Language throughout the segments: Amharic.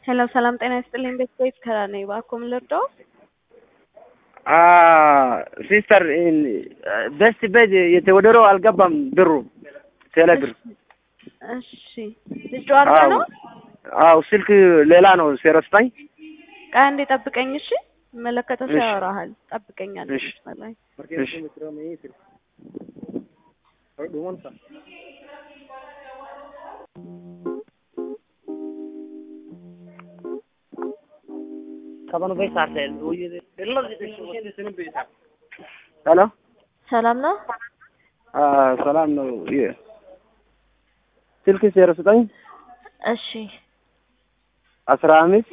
ሄሎ ሰላም ጤና ይስጥልኝ። ቤት ቤት ከላ ነኝ። እባክዎ ምን ልርዳዎ? ሲስተር በስት ቤት የተወደደው አልገባም ብሩ ቴሌብር። እሺ ልጅ አድርገህ ነው? አው ስልክ ሌላ ነው ሲረስታኝ። ቆይ አንዴ ጠብቀኝ እሺ። መለከተው ሰው እሺ። ያወራሃል። ጠብቀኝ አንዴ እሺ። መስመር ላይ እሺ ሄሎ ሰላም ነው? ሰላም ነው። የ- ስልክ ሲረስታኝ እሺ አስራ አምስት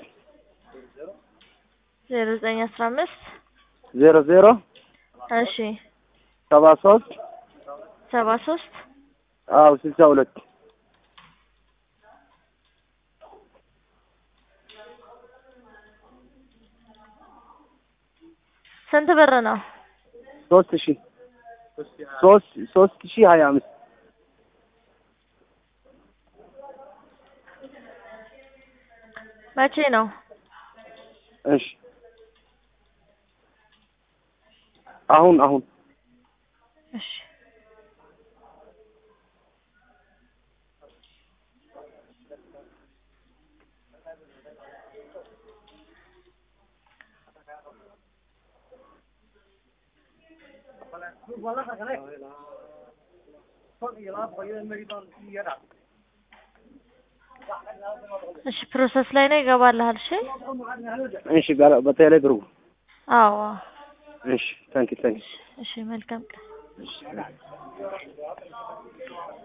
ዜሮ ዘጠኝ አስራ አምስት ዜሮ ዜሮ እሺ ሰባ ሶስት ሰባ ሶስት አው ስልሳ ሁለት ስንት ብር ነው? ሶስት ሺ ሶስት ሶስት ሺ ሀያ አምስት መቼ ነው? እሺ አሁን አሁን እሺ እሺ ፕሮሰስ ላይ ነው ይገባልሃል። እሺ እሺ በ- በቴሌ ብሩ አዎ እሺ ታንኪ ታንኪ እሺ መልካም ቀን